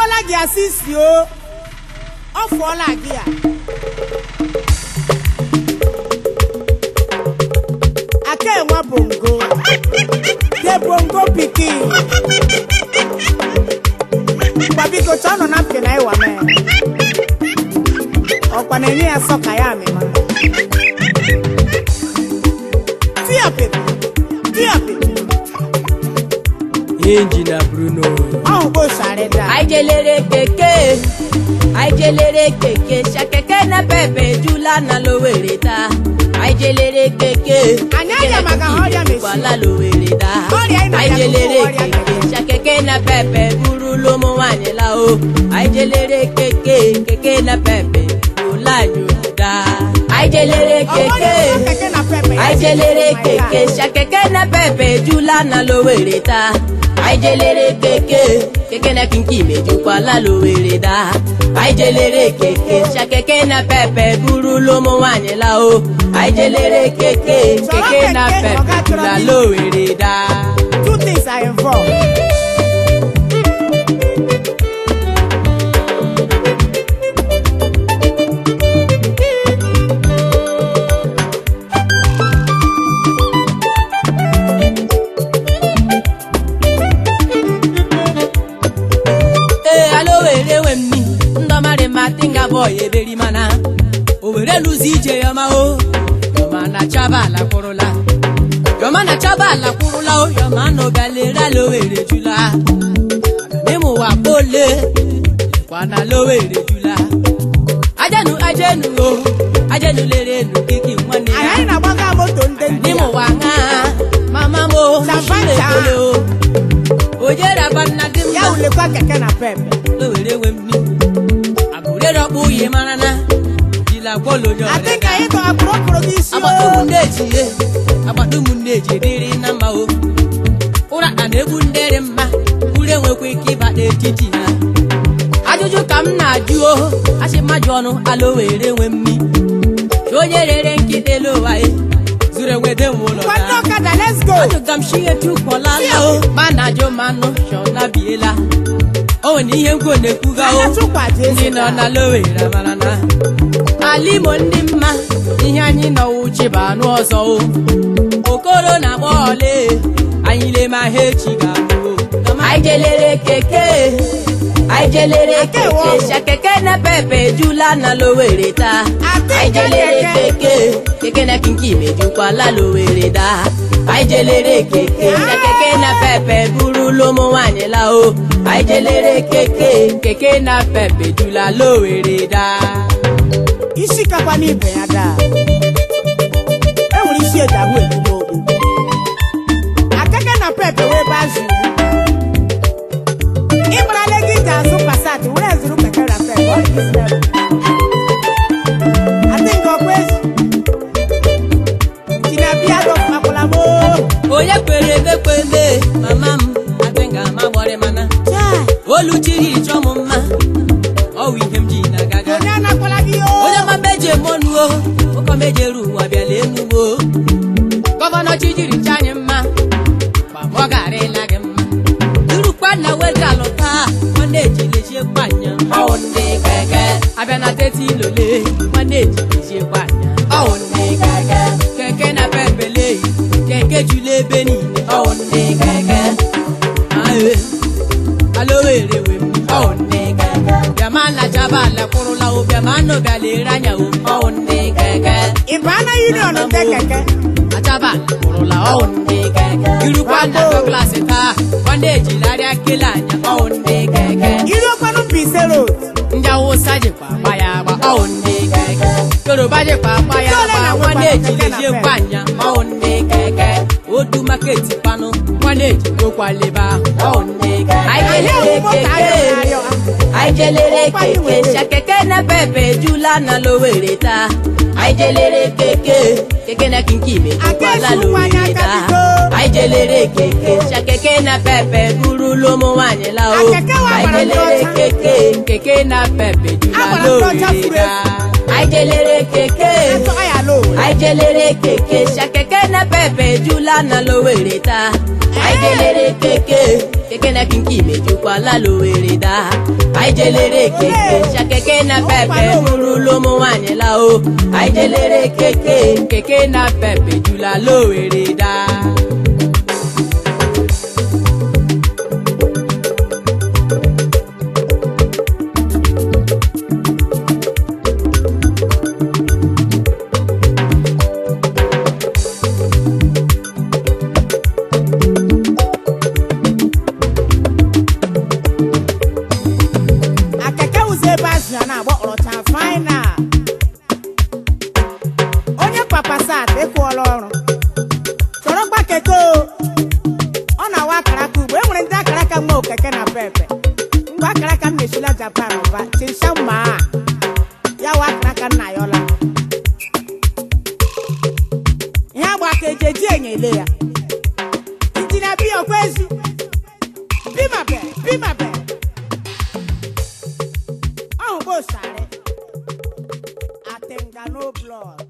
fụọla gị asị isi o ọ fụọla gị a aka enwe bongo de bongo pikin gwa biko chọọ nọ na mpị na ịwa mee ọkwa na-enye ya sọ ka ya amịma tiapịrị tiapịrị injina bruno ọhụ bụ sharịda aijelere keke aijelere keke ṣakẹkẹ na pẹpẹ jula na lowere ta aijelere keke Anyị anya maka ha ọrịa mesi. wala lowere ta Ọrịa ị na-aya aijelere bụ ọrịa keke mesi. ṣakẹkẹ na pẹpẹ buru lomo nwanyị la o aijelere keke keke na pẹpẹ jula nyoda aijelere keke aijelere keke ṣakẹkẹ na pẹpẹ jula na lowere ta aijelere keke keke na kinki mejukwala lowere da aijelere keke ṣakẹkẹ na pẹpẹ buru lomo nwanyị la o aijelere keke keke na pẹpẹ jula lowere da. two things are involved. ee alowere we mmi ndọmarị ma tinga bọy eberi mana owere lụzi ije yọma o yọma na chaba ala kwụrụla yọma na chaba ala kwụrụla o yọma na ọbịalere alowere jula n'ịmụwa kpole kwana lowere jula ajenu ajenu o ajenu lere nu kiki nwanne Anyị ya anyị na-agbaga moto ndị ndị a. n'ịmụwa ṅa mama mo Champagne. ekele o ojere abanna dị ya mma ulekwa keke na pepe lowere we mmi agụrere ọkpụ uyi mara na jila gwọlo onye adị ọrịa ka anyị tọ akpụrụ okporo gị isi agbata o ụmụnne ji ye agbata ụmụnne ji dịrị na mma o ụra a na-egbu ndị dị mma uru enwekwa ike ịba n'etiti ha ajụjụ ka m na-ajụ o asị mmadụ ọnụ ala owere nwe mmi chi onye rere nkịta elu ụwa ya zuru enwede nwe ụlọ nwanne ya ọkada let's go ajụga m shie tukpọla la o ma na-ajụ manụ shọna biela o nwere ihe nkwo na-ekwuga o Anya tụkwaje ndị ezi nọ na- na lowere mara na ala imo ndị mma ihe anyị nọwụ chi bụ anụ ọzọ o okoro na agba ole anyị lema ha echi ga-abụ anyị jelere keke anyị jelere Ake keke wo. shakeke na pepe jula na lowere taa Ate anyị jelere keke. keke keke na kinki mejukwala lowere daa anyị jelere keke shakeke na pepe burula ụmụ nwaanyị la o anyị jelere keke keke na pepe jula lowere daa isi kakwa n'ibe ya daa e nwere isi eji ahụ ejigbo okpu akeke na pepe wee ebe azụ iwu ịmarala ego iji azụ pasat were zụrụ keke na pepe ọ dị isi ebe adị nke ọkwa ezi tinabia dọfakwala m o onye kwere emekwele mama m adịnga ma gbọrị mana Chai, olu chiri chọ m mma ọwụ ihe m ji na-agaga onye anakwala gị o onye ọma meje monuo ụkọ mejeru ụwa bịala enugbo gọvanọ chijiri chanyị mma gbamọ garịla gị mma durukwa na wega lụta nwanne ejilejie kwanya ọwụ ndị keke abịa na teti ilole nwanne ejilejie kwanya ọwụ ndị keke keke na pepele keke jula ebe niile ọwụ ndị keke ae alowere we m ọwụ ndị keke bịama na jaba ala kwụrụla o bịama nụ galere anya o ọwụ ndị keke ị baa na union ndị keke achaba kwụrụla ọwụ ndị keke irukwa na dọklasị taa nwanne ejilarịa kele anya ọwụ ndị keke iruokwanụ Mbaise road ndị awụsa jikwa agba ya agba ọwụ ndị keke yoruba jikwa agba ya Ndị ole agba na-enwekwa nwanne keke na ejilejie pe? kwanya ọwụ ndị keke odu maketi panụ nwanne ejigokwa leba ọwụ ndị keke anyị Anyị kelere hụ moto keke ayọrọ ayọ. anyị jelere keke shakeke na pepe jula na lowere taa anyị jelere keke keke na kinki mejukwala Aka esi lowere ụkwụ taa anya aka anyị jelere keke shakeke na pepe burula ụmụ nwaanyị la o Akeke wa anyị gbara ndị jelere ọcha. keke keke na pepe jula Agbara ndị ọcha lowere furu taa anyị jelere keke atọ ya lo anyị jelere keke shakeke na pepe jula na lowere taa anyị jelere keke keke na kinki mejukwala lowere daa anyị jelere keke sha keke na pepe nụrụla ụmụ nwaanyị la o anyị jelere keke keke na pepe jula lowere daa akeke ụzọ ebe azụ ya na-agba ọrọcha fainal onye papa sat ịkwụọla ọrụ chọrọ gba keke o ọ na-awa akara aka ugbo e nwere ndị akara aka nwa okeke na pepe mgbe akara aka m na-esila japan ụba chinsha mma a ya wa akara aka nna ya ọla ihe agba aka eji eji enye ele ya injinia bi ọkwa ezu bimabe bimabe ọhụ bó sáré àtẹ̀ǹgà no blood.